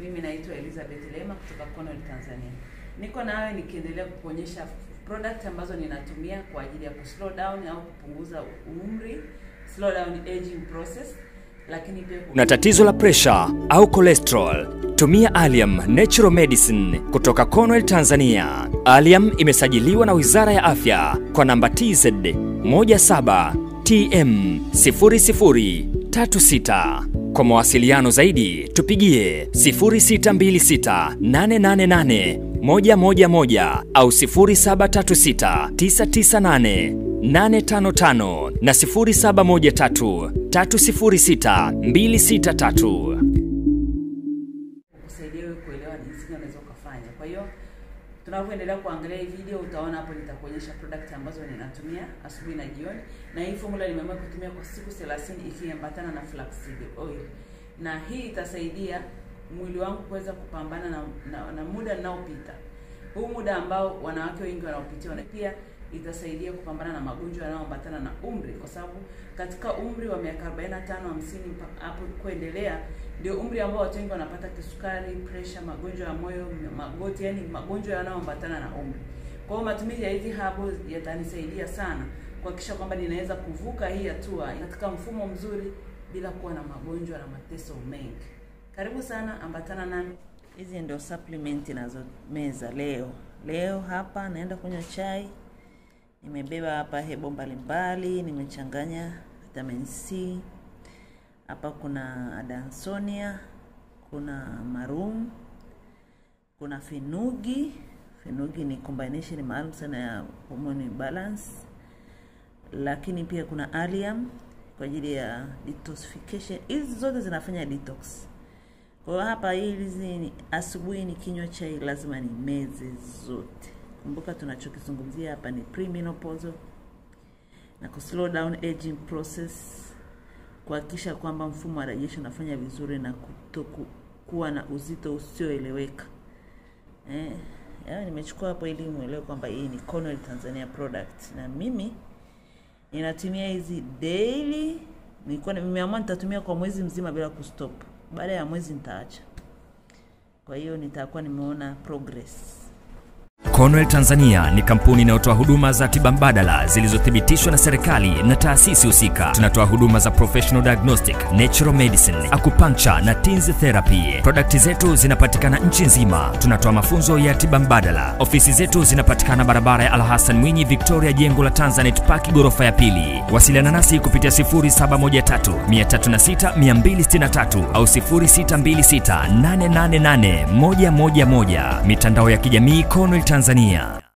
Mimi naitwa Elizabeth Lema kutoka Cornell Tanzania. Niko nawe nikiendelea kukuonyesha product ambazo ninatumia kwa ajili ya kuslow down au kupunguza umri, slow down aging process, lakini pia Una tatizo la presha au cholesterol? Tumia Allium Natural Medicine kutoka Cornell Tanzania. Allium imesajiliwa na Wizara ya Afya kwa namba TZ 17 TM 0036. Kwa mawasiliano zaidi tupigie 0626 888 111 au 0736 998 855 na 0713 306 263. kusaidia wewe kuelewa jinsi gani unaweza ukafanya. Kwa hiyo tunavyoendelea kuangalia hii video, utaona hapo nitakuonyesha product ambazo ninatumia asubuhi na jioni, na hii formula nimeamua kutumia kwa siku 30 ikiambatana na flaxseed oil, na hii itasaidia mwili wangu kuweza kupambana na, na, na muda ninaopita huu muda ambao wanawake wengi wanaopitia, na pia itasaidia kupambana na magonjwa yanayoambatana na umri, kwa sababu katika umri wa miaka 45 50 mpaka hapo kuendelea ndio umri ambao watu wengi wanapata kisukari, pressure, magonjwa ya moyo, magoti, yani magonjwa yanayoambatana na umri. Kwa hiyo matumizi ya hizi herbal yatanisaidia sana kuhakikisha kwamba ninaweza kuvuka hii hatua katika mfumo mzuri bila kuwa na magonjwa na mateso mengi. Karibu sana, ambatana nami. Hizi ndio supplement ninazomeza leo. Leo hapa naenda kunywa chai. Nimebeba hapa hebo mbalimbali, nimechanganya vitamin C. Hapa kuna Adansonia, kuna marum, kuna fenugi. Fenugi ni combination maalum sana ya hormone balance, lakini pia kuna allium kwa ajili ya detoxification. Hizi zote zinafanya detox. Kwa hiyo hapa hizi ni asubuhi ni kinywa chai lazima ni meze zote. Kumbuka tunachokizungumzia hapa ni premenopausal na ku slow down aging process, kuhakikisha kwamba mfumo wa rejesho unafanya vizuri na kutoku, kuwa na uzito usioeleweka. Eh, yaani nimechukua hapo ili muelewe kwamba hii ni Cornell Tanzania product na mimi ninatumia hizi daily. Nilikuwa nimeamua nitatumia kwa mwezi mzima bila kustop. Baada ya mwezi nitaacha. Kwa hiyo nitakuwa nimeona progress. Cornell Tanzania ni kampuni inayotoa huduma za tiba mbadala zilizothibitishwa na serikali na taasisi husika. Tunatoa huduma za professional diagnostic, natural medicine, acupuncture na TINS therapy. Produkti zetu zinapatikana nchi nzima. Tunatoa mafunzo ya tiba mbadala. Ofisi zetu zinapatikana barabara ya Al Hassan Mwinyi, Victoria, jengo la Tanzanite Park, ghorofa ya pili. Wasiliana nasi kupitia 0713 306 263 au 0626 888 111. Mitandao ya kijamii Cornell Tanzania.